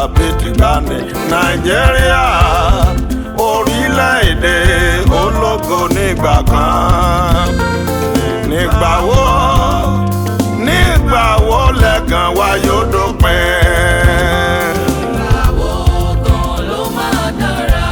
bíi tìgbàanì nàìjíríà orílẹ̀-èdè ológo nígbà kan nígbà wo nígbà wo lẹ́gàn wa yóò dópin. Ìgbàwo gan ló máa dára?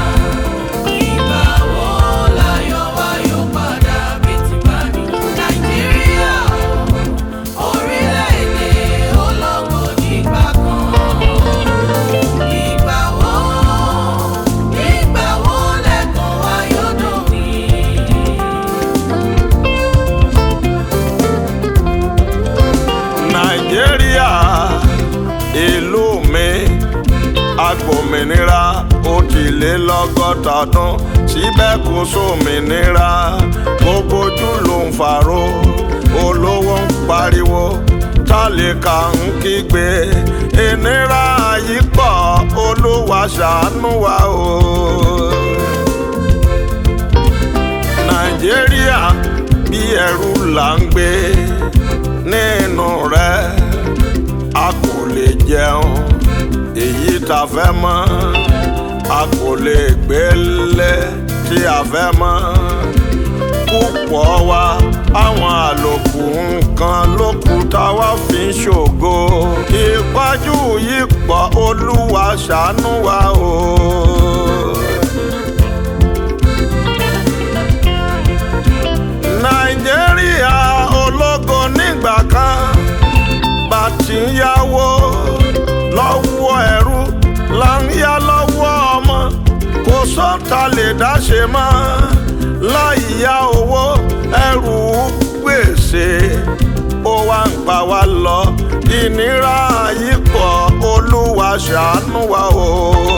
Ìgbàwo láyọ̀ wa yóò padà bí ti bá ní? Nàìjíríà orílẹ̀-èdè ológo nígbà kan. Ìgbàwo ìgbàwo lẹ́kàn wa yóò dòpin? nàìjíríà ìlú mi agbòmìnira ó ti lé lọ́gọ́ta ọdún síbẹ̀ kò sómìnira gbogbo ojú ló ń fàró olówó ń pariwo tálíkà ń kígbe ìnira yìí pọ̀ olúwa ṣàánú wa o. nàìjíríà bí ẹrú là ń gbé nínú rẹ̀ a kò lè jẹun èyí tá fẹ́ mọ́ a kò lè gbélé tí a fẹ́ mọ́ púpọ̀ wa àwọn àlòkù nǹkan ló kù táwa fi ń ṣògo ìpọ́jú yìí pọ̀ olúwa ṣàánú wa o. nàìjíríà ológo nígbà kan bá ti ń yáwó lọ́wọ́ ẹrú là ń yá lọ́wọ́ ọmọ kò sọ́ta lè dáṣe mọ́ láì yá owó ẹrù gbèsè ó wá ń pa wá lọ ìnira yìí pọ̀ olúwa ṣàánú wa o.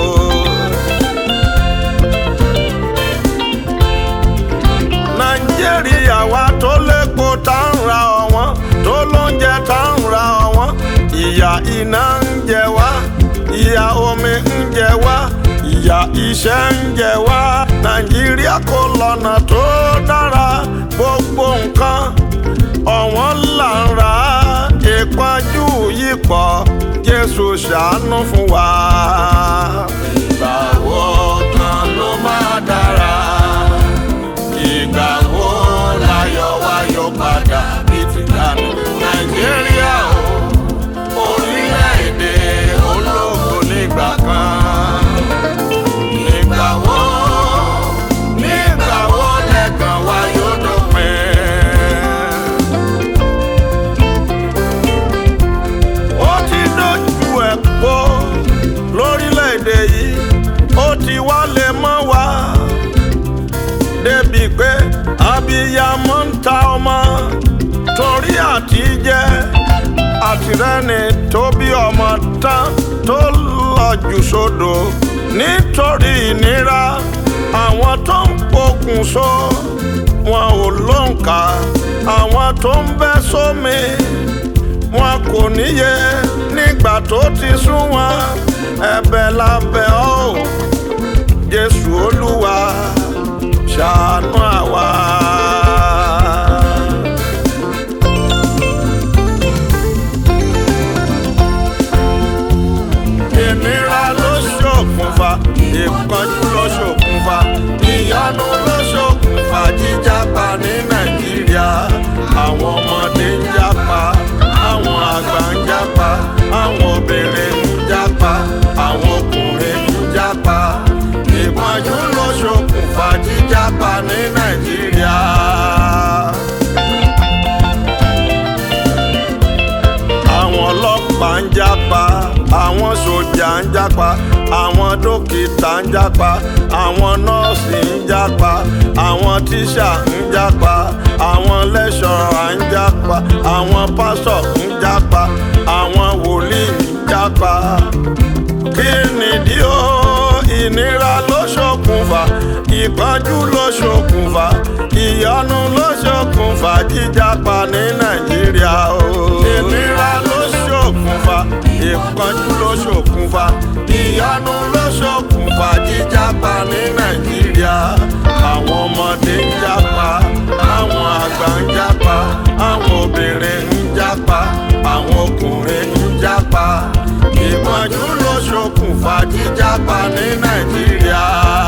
nàìjíríà wa tó lépo tá ń ra ọ̀wọ́n tó lóúnjẹ tá ń ra ọ̀wọ́n ìyà iná ń jẹ wá ìyà omi ń jẹ wá ìyà iṣẹ́ ń jẹ wá nàìjíríà kò lọ́nà tó dára gbogbo nǹkan ọ̀wọ́n là ń ra ìpọ́njú yìí pọ̀ jésù ṣàánú fún wa. ìgbà wo kan ló máa dára ìgbà wo láyọ̀ wa yóò padà bí ti dànù nàìjíríà o orílẹ̀-èdè ológo nígbà kan nígbà wo nígbà wo lẹ́gàn wa yóò dópin. ó ti dojú ẹ̀ pọ̀ lórílẹ̀-èdè yìí ó ti wá lè mọ́ wa débi pé abiyamọ ń ta ọmọ torí àtijẹ àtìrẹ́ni tó bí ọmọ tán tó lọ jù sódò nítorí ìnira àwọn tó ń pokùnso wọn ò lóǹkà àwọn tó ń bẹ́ sómi wọn kò níye nígbà tó ti sún wọn ẹ̀bẹ̀ lábẹ́ ọ́ jésù olúwa ṣàánú àwa. ìnira ló ṣokùnfà ìpọ́njú ló ṣokùnfà ìyanu ló ṣokùnfà jíjápa ní nàìjíríà àwọn ọmọdé ń jápa àwọn àgbà ń jápa àwọn obìnrin ń jápa àwọn ọkùnrin ń jápa ìpọ́njú ló ṣokùnfà jíjápa ní nàìjíríà. àwọn ọlọ́pàá ń jápa àwọn sójà ń jápa àwọn dókítà ń jápa àwọn nọ́ọ̀sì ń jápa àwọn tíṣà ń jápa àwọn lẹ́ṣọ̀rà ń jápa àwọn pásọ̀ ń jápa àwọn wòlíì ń jápa kí nìdí o ìnira ló ṣokùnfà ìpọ́njú ló ṣokùnfà ìyọnu ló ṣokùnfà jíjápa ní nàìjíríà o. ìnira ló ṣokùnfà ìpọ́njú ló ṣokùnfà ìyọnu ló ṣokùnfà jíjápa ní nàìjíríà. àwọn ọmọdé ń jápa àwọn àgbà ń jápa àwọn obìnrin ń jápa àwọn ọkùnrin ń jápa ìpọ́njú ló ṣokùnfà. ṣokùnfà jíjápa ní nàìjíríà.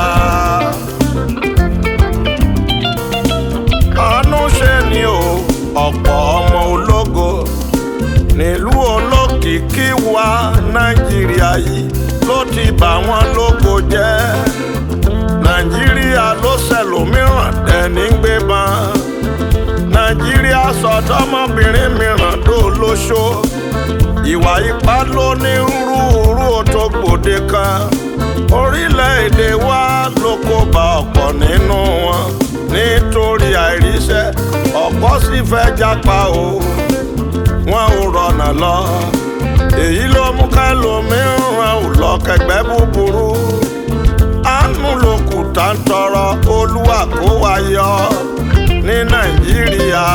àánú ṣe ni o ọ̀pọ̀ ọmọ ológo nílùú olókìkí wa nàìjíríà yìí ló ti bà wọ́n lógo jẹ́ nàìjíríà ló ṣẹlòmíràn dẹni gbé ban nàìjíríà sọdọmọbìnrin mìíràn tó lóṣó ìwà ipá ló ní rúurú tó gbòde kan orílẹ̀-èdè wa ló kó bá ọ̀pọ̀ nínú wọn nítorí àìríṣẹ́ ọ̀pọ̀ sì fẹ́ jápa o wọn ò rọ̀nà lọ èyí ló mú kẹlòmíràn ò lọ kẹgbẹ́ búburú àánú ló kù tá ń tọrọ olúwa kó wa yọ ní nàìjíríà.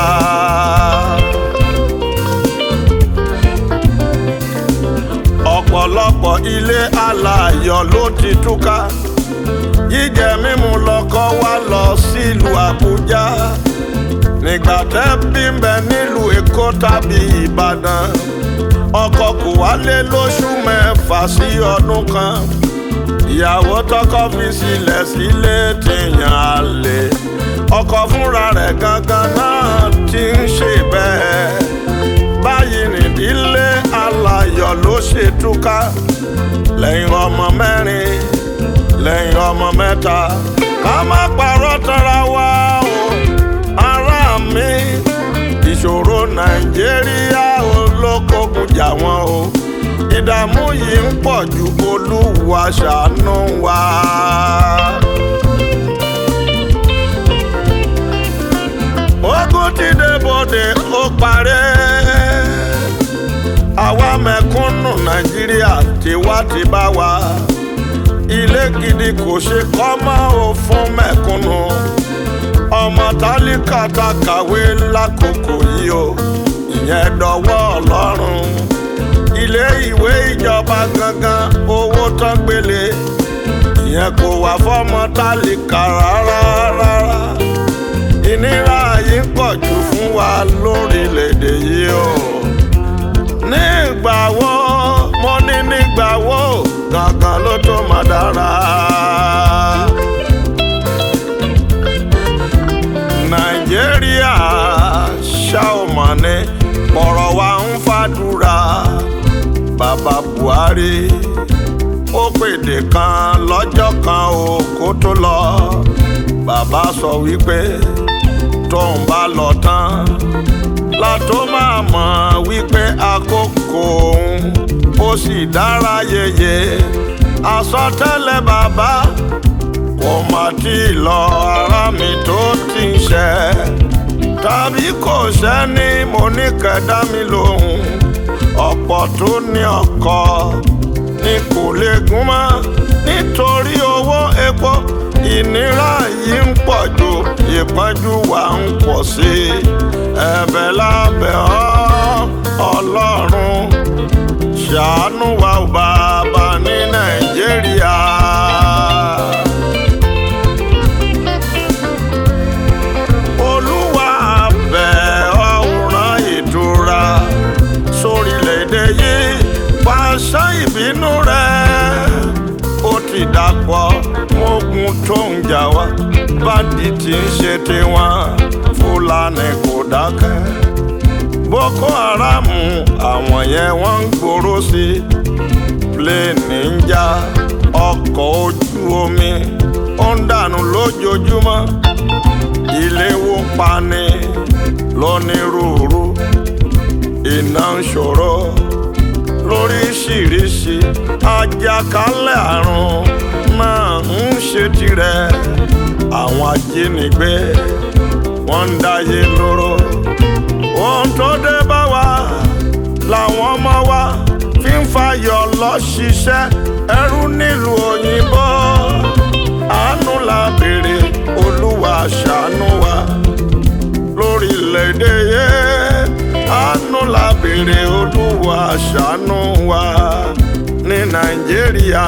ọ̀pọ̀lọpọ̀ ilé aláyọ̀ ló ti túká jíjẹ mímu lọkọ wá lọ sílùú àbújá nígbà tẹ́ bí ń bẹ nílùú èkó tàbí ìbàdàn ọkọ kò wálé lóṣù mẹ́fà sí ọdún kan ìyàwó tọkọ fi sílẹ̀ sílé tìyàn àlè ọkọ fúnra rẹ̀ gangan náà ti ń ṣe bẹ́ẹ̀ báyìí nìdílé aláyọ̀ ló ṣe túká lẹ́yìn ọmọ mẹ́rin lẹ́yìn ọmọ mẹ́ta ká má parọ́ tara wa o ará mi ìṣòro nàìjíríà olókòkun jà wọ́n o ìdààmú yìí ń pọ̀ ju olúwa ṣàánú wa. ogun ti dé bòde ó parẹ́ àwa mẹ̀kúnnù nàìjíríà tiwa ti bá wa ilé gidi kò ṣe kọ́ mọ́ ò fún mẹ̀kúnnù ọmọ tálíkà ta kàwé lákòókò yìí o ìyẹn dọwọ́ ọlọ́run ilé ìwé ìjọba gangan owó tán gbélé ìyẹn kò wà fọ́mọ tálíkà rárá rárá ìnira yìí ń pọ̀ jù fún wa lórílẹ̀‐èdè yìí o nígbà wo mo ní nígbà wo gangan ló tó máa dára. nàìjíríà ṣá ò mọ̀ ní pọ̀rọ̀ wa ń fàdúrà bàbá buhari ó pèdè kan lọ́jọ́ kan o kó tó lọ bàbá sọ wípé tóun bá lọ tán látó máa mọ̀ wípé àkókò òun ó sì dára yeye àsọtẹ́lẹ̀ bàbá kò mà tí ì lọ ara mi tó ti ń ṣe tàbí kò sẹ́ni mo ní kẹ̀dá mi lóhùn ọ̀pọ̀ tó ní ọkọ ni kò lè gún mọ́ nítorí owó epo ìnira yìí ń pọ̀ jù ìpọ́njú wa ń pọ̀ sí i ẹ̀bẹ̀ lábẹ́ ọ́ ọlọ́run ṣàánú wa ò bàbá ní nàìjíríà. olúwa bẹ̀ ọ́ rán ìtura sórílẹ̀-èdè yìí pàṣẹ ìbínú rẹ̀ ó ti dàpọ̀ ogun tó ń jà wá bádì tí ń ṣe tiwọn fúlàní kò dákẹ́ boko haram àwọn yẹn wọ́n ń gbòòrò sí i pléènì ń já ọkọ̀ ojú omi ó ń dànù lójoojúmọ́ ilé wó pani lónírúurú iná ń ṣòro lóríṣiríṣi àjàkálẹ̀ àrùn náà ń ṣe tirẹ̀ àwọn ajínigbé wọ́n ń dáyé lóró ohun tó dé bá wa làwọn ọmọ wa fi ń fàyọ̀ lọ ṣiṣẹ́ ẹrú nílùú òyìnbó àánú la béèrè olúwa ṣàánú wa lórílẹ̀‐èdè yẹ àánú la béèrè olúwa ṣàánú wa ní nàìjíríà.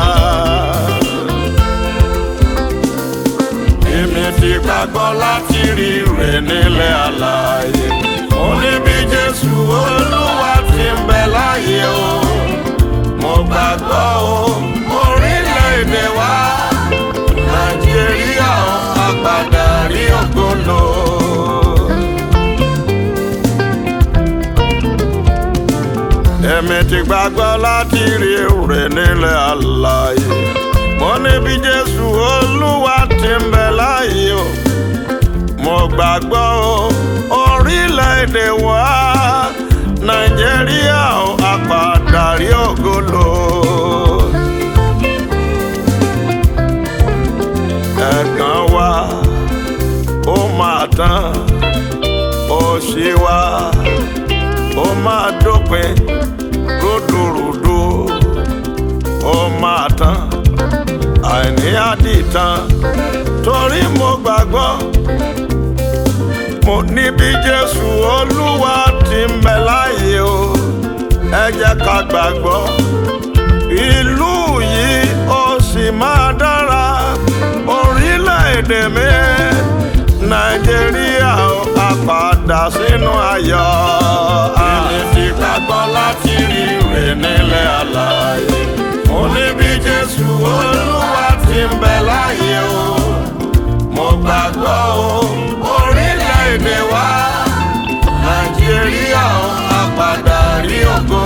èmi ti gbàgbọ́ láti rí rẹ̀ nílẹ̀ àlàyé mo ní bí jésù olúwa ti ń bẹ láàyè o mo gbàgbọ́ o orílẹ̀-èdè wa nàìjíríà ó àgbàdà rí ògbólò. èmi ti gbàgbọ́ láti rí èrè nílẹ̀ àlàyé mo ní bí jésù olúwa ti ń bẹ láàyè o mo gbàgbọ́ o orílẹ̀-èdè wa nàìjíríà ó àpàdà rí ògolo. ẹ̀gàn wa ó máa tán òṣì wa ó máa dópin rúdurùdu ó máa tán àìní àdìtàn torí mo gbàgbọ́ mo níbi jésù olúwa ti ń bẹ láàyè o ẹ jẹ́ ká gbàgbọ́ ìlú yìí ó sì máa dára orílẹ̀-èdè mi nàìjíríà ó á padà sínú ayọ̀ èmi ti gbàgbọ́ láti rí rè nílẹ̀ àlàyé mo níbi jésù olúwa ti ń bẹ láàyè o mo gbàgbọ́ o orílẹ̀-èdè wa nàìjíríà ó á padà rí ògo